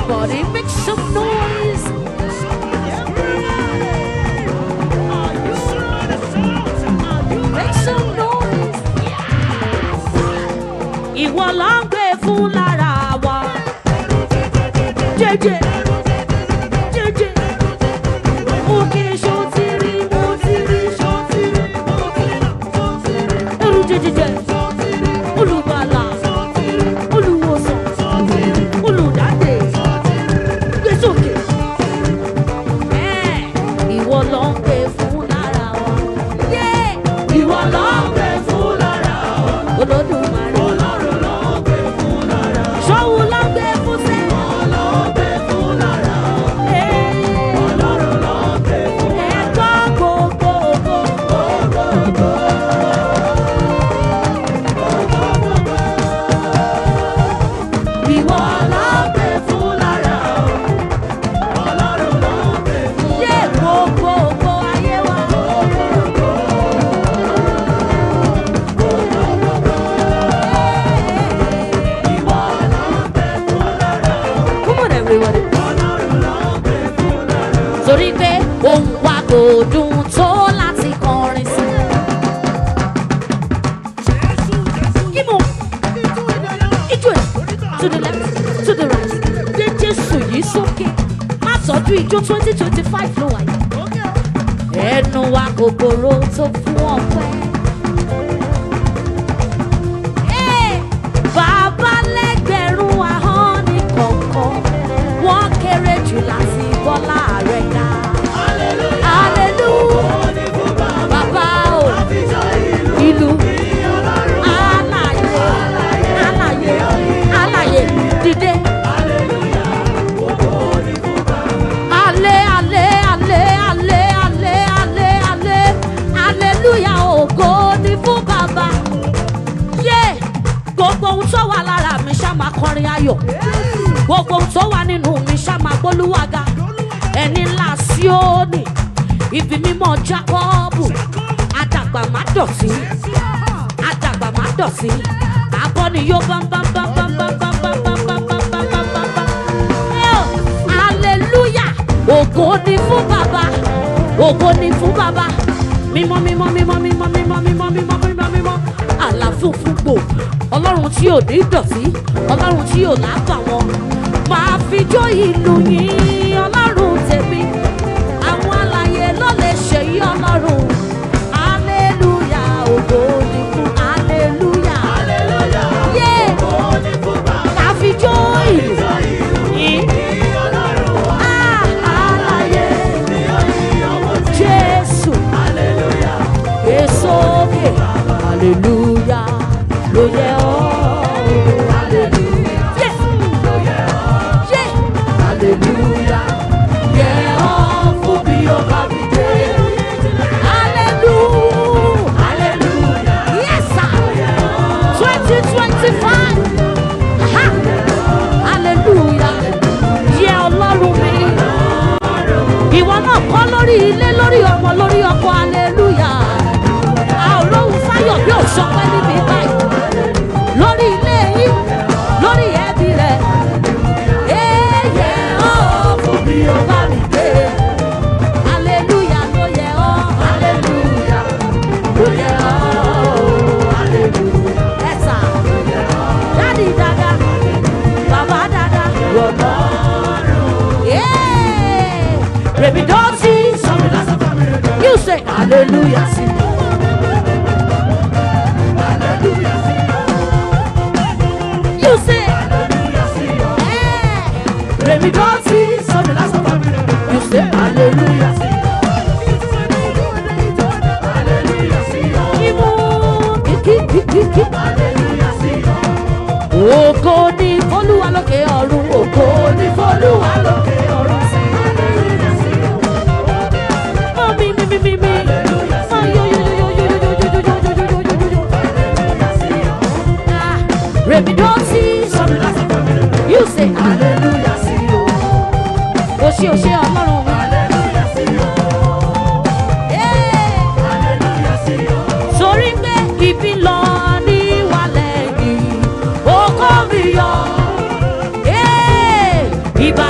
Everybody make some noise. Make some noise. Ìwọ ló ń gbé fún lára wa. Jẹ́jẹ́. Jẹ́jẹ́. Mú kí ṣó ti rí, mo ti rí, ṣó ti rí, mo ti rí, ṣó ti rí. Olùjẹ́jẹ́jẹ́. Olùgbàlà. Olùwòsàn. Olùdáǹdè. Gbé sókè. Ẹ́, Ìwọ ló ń gbé fún lára wa. Yé! Ìwọ ló ń gbé fún lára wa. Olódùmarè. Ọlọ́run ló ń gbé fún lára wa. Ṣọ́wó ló ń gbé fún sẹ́. Ọlọ́run ló ń gbé fún lára wa. Ọlọ́run ló ń gbé fún lára wa. Ẹ̀kọ́ gbogbo gbogbo. Ìwọ ló ń gbé fún lára wa. Ọlọ́run ló ń gbé fún lára wa. Yé gbogbo gbogbo ayé wa. Ìwọ ló ń gbé fún lára wa. Come on everybody. Ọlọ́run ló ń gbé fún lára wa. Torí pé ohun wa kò dùn tó láti kọrin sí. Kíbo ijó ẹ̀ to the left to the right gbé Jésù yìí sókè má tọ́jú ijó twenty twenty five ló wáyé ẹnu wa kòkòrò tó fún ọpẹ́. Ee, Bàbá lẹ́gbẹ̀rún ahọ́n ní kọ̀ọ̀kan wọ́n kéré jù láti bọ́lá rẹ̀ ga. Hallelujah. Bàbá o ìlú alàyè alàyè alàyè dìde. Alẹ́ alẹ́ alẹ́ alẹ́ alẹ́ alẹ́ alẹ́ hallelujah ògo ni fún bàbá. Yé gbogbo ohun tó wà lára mi ṣá máa kọrin ayọ̀. Gbogbo ohun tó wà nínú mi ṣá máa gbólúwàga. Ẹni ńlá Síónì, ibi mímọ́ Jákọ́ọ̀bù, àdàgbà má dọ̀tí àdàgbà má dọ̀tí akọni yóò bá ń bá ń bá ń bá ń bá ń bá ń bá ń bá ń bá ń bá ń bá ń bá ń bá ń bá. Ẹ ò, hallelujah ògo ni fún bàbá ògo ni fún bàbá mímọ́ mímọ́ mímọ́ mímọ́ mímọ́ mímọ́ mímọ́ mímọ́ mímọ́ àlàfo fúnpò ọlọ́run tí ò ní dọ̀tí ọlọ́run tí ò lábà wọn máa fi jó ìlú yín ọlọ́run tèmi àwọn alààyè ló lè ṣe yí ọlọ́run hallelujah ògo ni fún hallelujah yé ká fi jó ìlú yín Ah, alààyè jésù èsókè hallelujah ló yẹ ọ́ hallelujah yeah hallelujah yẹ ọ́ fún bí o bá mi dé hallelujah hallelujah yes sir twenty twenty five hallelujah yẹ ọlọ́run mi ìwọ náà kọ́ lórí ilé lórí ọmọ lórí ọkọ hallelujah a ò lóhùn fáyọ̀ bí ò sọpẹ́ níbi báyìí lórí ilé yín lórí ẹbí rẹ̀ èèyẹ ọ́ fún mi ò bá mi dé hallelujah ló yẹ ọ́ hallelujah ló yẹ ọ́ hallelujah ẹ̀sà dáàdì dada bàbá dada rọ̀lọ́ rèmi dọ́tí you say hallelujah sí. You say, eh, Remi Dotty, you say hallelujah. Imu, kiki, kiki, kiki. Ògo ni f'Olúwa lókè ọ̀run, ògo ni f'Olúwa lókè ọ̀run. Mọ mi mi mi mi mi. Mọ yo yo yo yo yo yo yo yo yo yo yo yo yo yo yo. Ah, Remi Dotty, you say hallelujah sí o. O ṣé o ṣé ọlọ́run mi. Yeah sórí pé ibi lọ ní wàlẹ̀ yìí ó kọ́ mi yọ. Ee, ìbá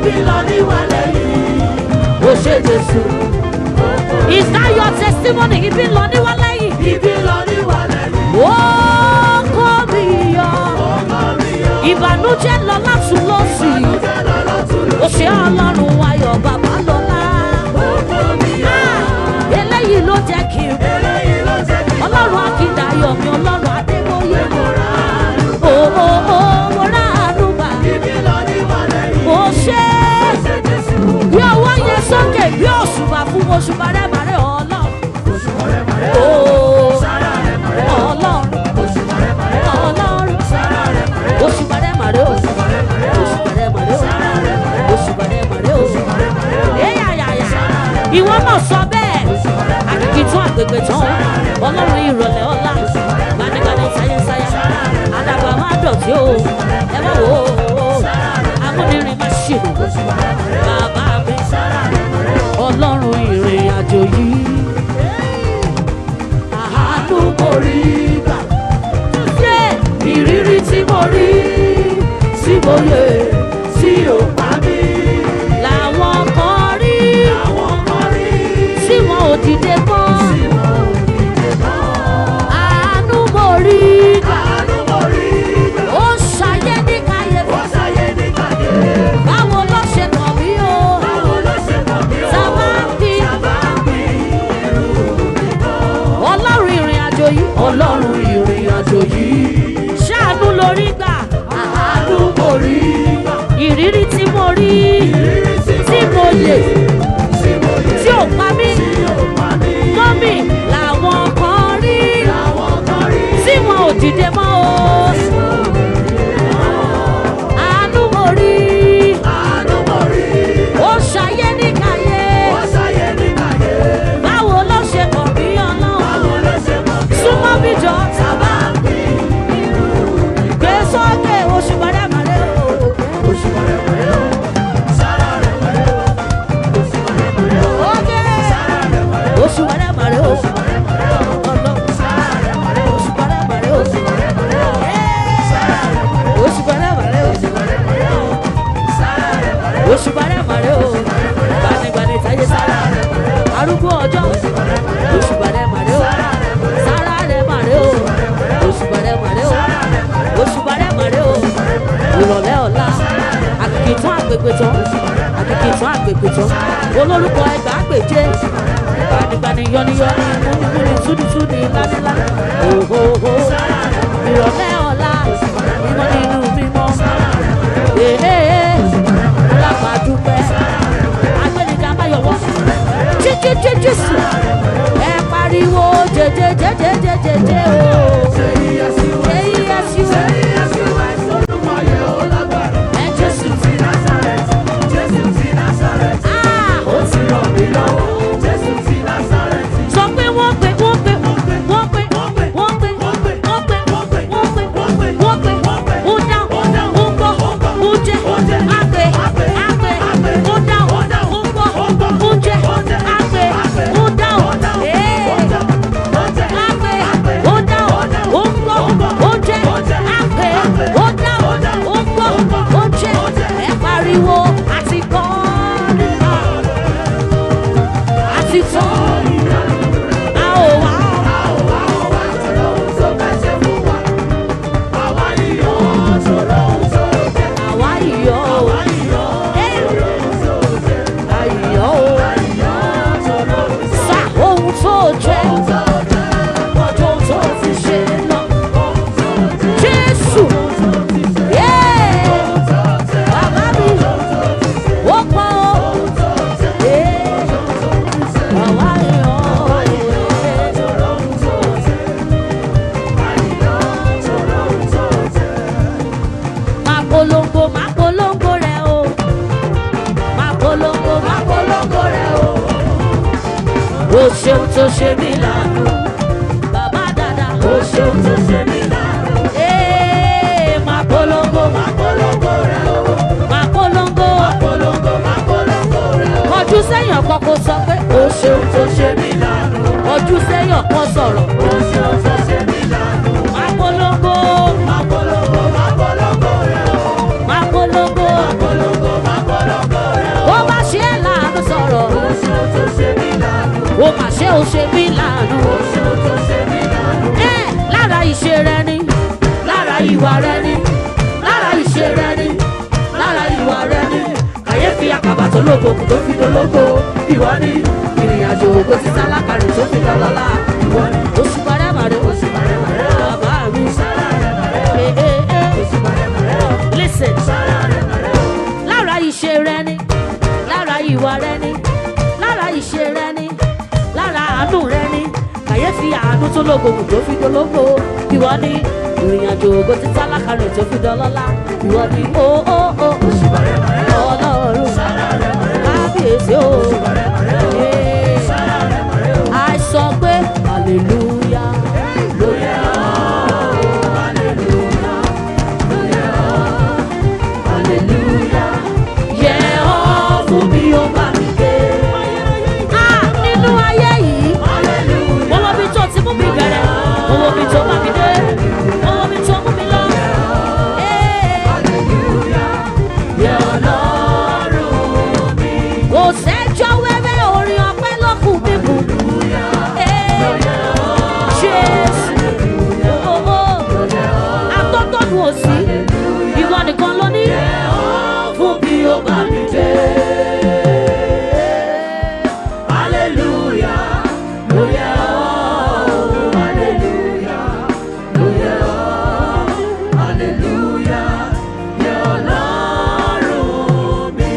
ibi lọ níwàlẹ̀ yìí. ó ṣe jésù. is that your testimony ibi lọ níwá lẹ́yìn. Ibi lọ níwàlẹ̀ yìí. ó kó mi yọ. Ọkọ mi yọ. ìbànújẹ́ lọ látún lọ́sì. Ìbànújẹ́ lọ lọ́tún ó ṣe ọlọ́run ayọ̀ bàbá lọ́la. Ọkọ mi yọ. Ah, eléyìí ló jẹ́ kí n Eléyìí ló jẹ́ kí n ọlọ́run akíndayọ̀ mi ọlọ́run adébóyè. mo ra àánú. ó ó ó mo rà ánú gbà. Ibi lọ níwàlẹ̀ yìí. ó ṣe Ó ṣe Jésù. bí ọwọ́ yẹn sókè bí òṣùbà fún òṣùbà rẹ̀ màrẹ́ ọlọ́run. Oṣù mọ̀rẹ́ mọ̀rẹ́. ó Sára rẹ̀ mọ̀rẹ́. ọlọ́run Oṣù mọ̀rẹ́ mọ̀rẹ́. ọlọ́run. Sára rẹ̀ mọ̀rẹ́. òṣùbà rẹ̀ màrẹ́ o. mọ̀rẹ́ mọ̀rẹ́. òṣùbà rẹ̀ màrẹ́ o. Sára rẹ̀ mọ̀rẹ́. òṣùbà rẹ̀ màrẹ́ o. mọ̀rẹ́ mọ̀rẹ́. Eyàyàyà. ìwọ náà sọ bẹ́ẹ̀ àkìkì tún àgbègbè tán ọlọ́run ìrọ̀lẹ́ ọlá gbanigbani sáyẹ́sáyá àdàgbà máa dọ̀tí o ẹ má wò ó amúnirin má ṣe bàbá mi ọlọ́run ìrìn àjò yìí àánú mo rí gbà yé ìrírí tí mo rí tí mo yẹ tí ò pa mí làwọn kan rí Àwọn kan rí. tí wọn ò dìde mọ́ àánú mo rí gbà Àánú mo rí gbà. ó ṣayé ní káyéfì Ó ṣayé ní kàdé. báwo ló ṣe kàn mí o Báwo ló ṣe kàn mí o? Sábà ń bí. Sábà ń bí. ọlọ́run ìrìn àjò yìí ọlọ́run ìrìn àjò yìí ṣáàánú lórí gbà àánú mo rí ìrírí tí mo rí Ìrírí tí mo lè tí mo yẹ. tí ò pa mí Tí ò pa mí. mọ́mì làwọn kan rí Àwọn kan rí. tí wọn ò dìde mọ́ o àánú mo rí Àánú mo rí. ó ṣayé ní káyé Ó ṣayé ní kàdé. báwo ló ṣe kàn mí ọlọ́run Báwo ló ṣe kàn mí o? súnmọ́ bí jọ Sábà ń bí. gbé sókè oṣù mọ̀rẹ́mọ̀rẹ́ o. Oṣù mọ̀rẹ́ mọ̀rẹ́ o. Sára rẹ̀ mọ̀rẹ́ o. Oṣù mọ̀rẹ́ mọ̀rẹ́ o. Oge. Sára rẹ̀ mọ̀rẹ́ o. oṣù mọ̀rẹ́mọ̀rẹ́ o. Oṣù mọ̀rẹ́ mọ̀rẹ́ o. Ọlọ́run. Sára rẹ̀ mọ̀rẹ́ o. oṣù mọ̀rẹ́mọ̀rẹ́ o. Oṣù mọ̀rẹ́ mọ̀rẹ́ o. Sára rẹ̀ mọ̀rẹ́ o. oṣù mọ̀rẹ́mọ̀rẹ́ o. Oṣù mọ̀rẹ́ mọ̀rẹ́ o. Sára rẹ̀ mọ̀rẹ́ o. oṣù mọ̀rẹ́mọ̀rẹ́ o. gbanigbani táyé sára arúgbó ọjọ́ oṣù mọ̀rẹ́mọ̀rẹ́ o. sára rẹ̀ mọ̀rẹ́ o. oṣù mọ̀rẹ́mọ̀rẹ́ o. oṣù mọ̀rẹ́mọ̀rẹ́ o. ìrọ̀lẹ́ ọ̀la àkìkì tán àgbègbè tán àkìkì tán àgbègbè tán olórúkọ ẹgbàágbèje gbanigbani yọniyọni múnimúni túnitúni lánilá òhòhò ìrọ̀lẹ́ ọ̀la mímọ́ nínú mímọ́ èèyàn lápàdúpẹ́ agbẹ́nìjà máyọ̀wọ́ jíjíjí jésù ẹ pariwo jẹjẹjẹjẹjẹjẹ o jẹ́yẹ́síwẹ́ ẹ jésù ah sọ pé wọ́n pè wọ́n pè wọ́n pè wọ́n pè wọ́n pè wọ́n pè wọ́n pè wọ́n pè ó dáhùn ó gbọ́ ó jẹ́ àgbẹ̀ àgbẹ̀ ó dáhùn ó gbọ́ ó jẹ́ àgbẹ̀ ó dáhùn ee àgbẹ̀ ó dáhùn ó gbọ́ ó jẹ́ àgbẹ̀ ó dáhùn ó gbọ́ ó jẹ́ ẹ pariwo àti kọ́ àti tán a ò wá àwa ìyọ́ o ayọ̀ o sá ohun tó jẹ́ ọjọ́ tó ti ṣe lọ jésù yéé bàbá mi ó pọ̀ o yéé àwa ìyọ́ o máa polongo máa polongo rẹ o máa polongo máa polongo rẹ o o ṣeun tó ṣe mí lánàá bàbá dada o ṣeun tó ṣe mí lánàá ee máa polongo máa polongo rẹ o máa polongo kọjú sẹ́yìn ọ̀kan kó sọ pé o ṣeun tó ṣe mí lánàá kọjú sẹ́yìn ọ̀kan sọ̀rọ̀ máa polongo máa polongo lógo kò tó fi dológo ìwọ ni ìrìn àjò ògo ti tálákà rẹ̀ tó fi dọ́lọ́lá ìwọ ni oṣù bàrẹ́bàrẹ́ oṣù bàrẹ́bàrẹ́ bàbá mi Eh, eh, eh. listen lára ìṣe rẹ ni lára ìwà rẹ ni lára ìṣe rẹ ni lára àánú rẹ ni kàyéfì àánú tó lógògùn tó fi dológo ìwọ ni ìrìn àjò ògo ti tálákà rẹ̀ tó fi dọ́lọ́lá ìwọ ni ó ó ó ọlọ́run kábíyèsí o Eh, àìsọ pé hallelujah ló yẹ hallelujah yẹ ọ́ fún mi ó bá mi dé. Ah, nínú ayé yìí mo wo bí tó ti mú mi bẹ̀rẹ̀ mo wo bí tó bá mi dé mo wo bí tó mú mi lọ. Eh, yẹ ọlọ́run mi. kò sẹ́jọ́ wẹ́wẹ́ orin ọpẹ́ lọ́kùn mi kù. Eh, Jésù. Oh, oh. Atótónu òsì, ìwọ nìkan ló ní. Fún bí ó bá mi dé. Hallelujah, ló yẹ ọ́. Hallelujah, ló yẹ ọ́. Hallelujah, yẹ Ọlọ́run mi.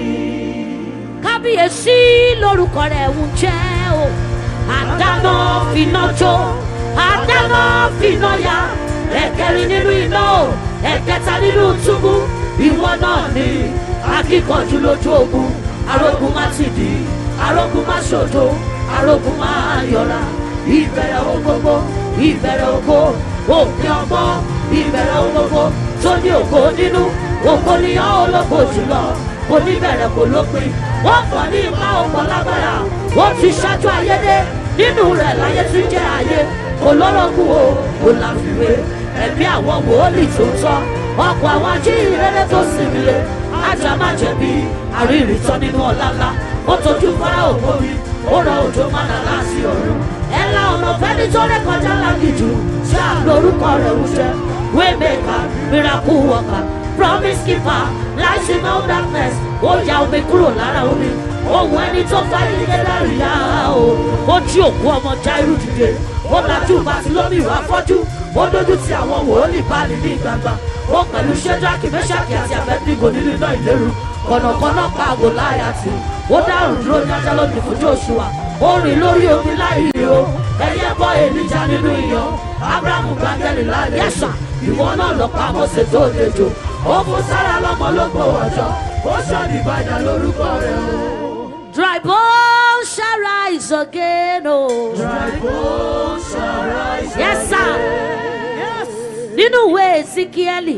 Kábíyèsí lórúkọ rẹ̀ ń jẹ́ o. Àdáná finá jó, àdáná finá ya. Ẹ̀kẹrin nínú iná o, ẹ̀kẹta nínú túbú. Ìwọ náà ni akíkanjú lójú ogun. Arógun má ti dì í, arógun má ṣòdo, arógun má yọra. Ìbẹ̀rẹ̀ ohun gbogbo, ìbẹ̀rẹ̀ ògo, òpin ọgbọ́n, ìbẹ̀rẹ̀ ohun gbogbo tó ní ògo nínú. Ògo ni ọ́ ológo jùlọ, oníbẹ̀rẹ̀ kò lópin. Wọ́n pọ̀ ní ipa ọ̀pọ̀ lágbára, ó ti ṣáájú ayé dé. Nínú rẹ̀ láyé tún jẹ́ ayé, olórogún o, kò láfiwé. Ẹ̀mí àwọn wòólì tó tọ́, ọkọ̀ àwọn ajíhìnrere tó sinmi lé. Ajá má jẹ̀bi, àríyìn tán nínú ọ̀la ńlá. Ó tọ́jú fara ògbómi, ó rọ òjò mọ́nà láti ọ̀run. Ẹ la ọ̀nà fẹ́ni tó ré kọjá lágìjù, ṣé àlórúkọ rẹ̀ ń jẹ́? Waymaker, miracle worker, promise keeper, light in all darkness. Ó ya omi kúrò lára omi. Ohun ẹni tó fáyé gẹ́gẹ́ rí ya o. Ó jí òkú ọmọ Jairu dìde. Ó lajú Bàtílómì wá fọ́jú. Ó dójú ti àwọn wòólì báàlì ní gbangba. Ó pẹ̀lú Ṣẹ́dáàkì, Mẹ́ṣáàkì àti Abẹ́dígò nínú iná ìléru. Kọ̀nàkọ́nà pa àgò láyà tì. Ó dárùn dúró ní ajá lónìí fún Joshua. Ó rìn lórí omi láì rí o. Ẹyẹ bọ́ èlíjà nínú iyọ̀. Ábúrámù gbàgẹ́lì láì yẹ̀sà. Ìwọ náà lọ pa Mósè tó dejò. Ó fún Sára lọ́mọ ló gbowó ọjọ́. Ó ṣọ́ọ̀dì ìbàdàn lórúkọ rẹ̀ o. Dry bones shall rise again, oh. Dry bones shall rise Yes, sir. Yes. Nínú ìwé Ezekieli,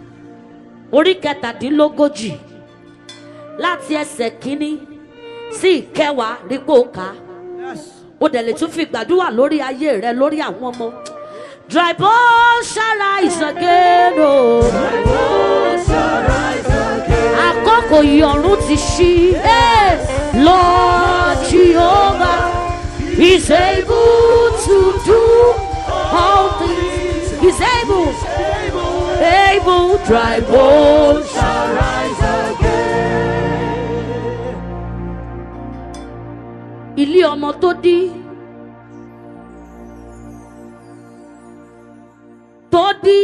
orí kẹtàdínlógójì, láti ẹsẹ̀ kínní sí ìkẹwàá rípò ká. Yes. Ó dẹ̀ lè tún fi gbàdúrà lórí ayé rẹ lórí àwọn ọmọ. Dry bones shall rise again, oh. Dry bones shall rise again. Àkókò ìyọ̀run ti ṣí. Hey! Lord Jehovah is able to do all things. He's able, able, dry bones. Shall rise again. Ilé ọmọ tó dí. Tó dí.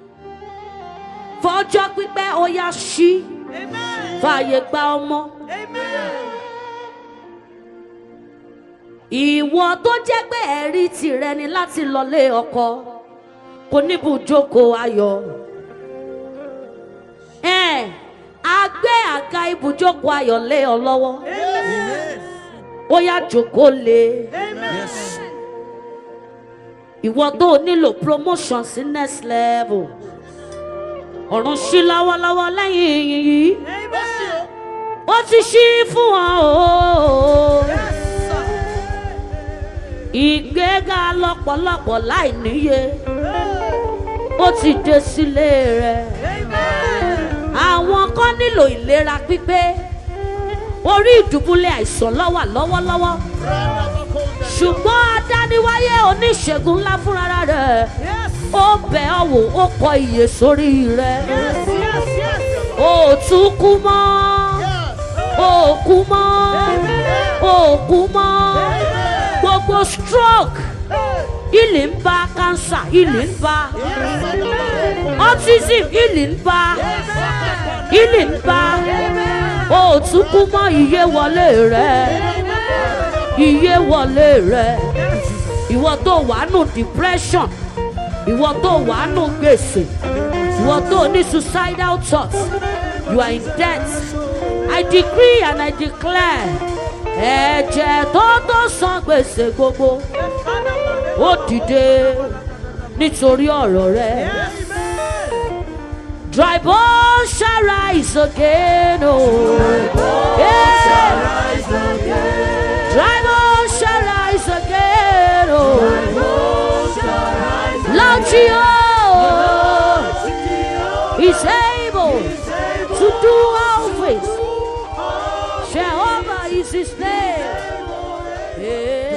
Fọjọ́ pípẹ́ ó yá ṣí. Amen. Fàyè gba ọmọ. Amen. ìwọ tó jẹ́ pé ẹ̀rí tìrẹ ni láti lọlé ọkọ kò níbùjókòó ayọ̀ ẹ̀ a gbé àga ibùjókòó ayọ̀ lé ọ lọ́wọ́ Amen. ó yá jókòó lé Amen. ìwọ tó nílò promotion sí next level ọ̀run ṣí lọ́wọ́lọ́wọ́ lẹ́yìn yìí Amen. ó ti ṣí fún wọn o. Yes, sir. ìgbéga lọ́pọ̀lọpọ̀ láì níye ó ti dé sílé rẹ̀. Amen. àwọn kan nílò ìlera pípé orí ìdùbúlẹ̀ àìsàn lọ́wà lọ́wọ́lọ́wọ́ ṣùgbọ́n adániwáyé oníṣègùn ńlá fúnra rẹ̀ Yes. ó bẹ̀ ọ́ wò ó kọ iye sórí rẹ̀ Yes, yes, yes. ó tún kú mọ́ Yes. ó òkú mọ́ òkú mọ́ gbogbo stroke ilé ń bá cancer ilé ń bá autism ilé ń bá ilé ń bá òtún kú mọ́ iye wọlé rẹ iye wọlé rẹ ìwọ tó wà nù depression ìwọ tó wà nù gbèsè ìwọ tó ní suicidal thoughts you are in debt i decree and i declare ẹ̀jẹ̀ tó tó san gbèsè gbogbo ó dìde nítorí ọ̀rọ̀ rẹ. Dry bones shall rise again, oh. Yeah. Dry bones shall rise again, oh. Lord Jehovah is able to do all things. Jehovah is his name. Yeah.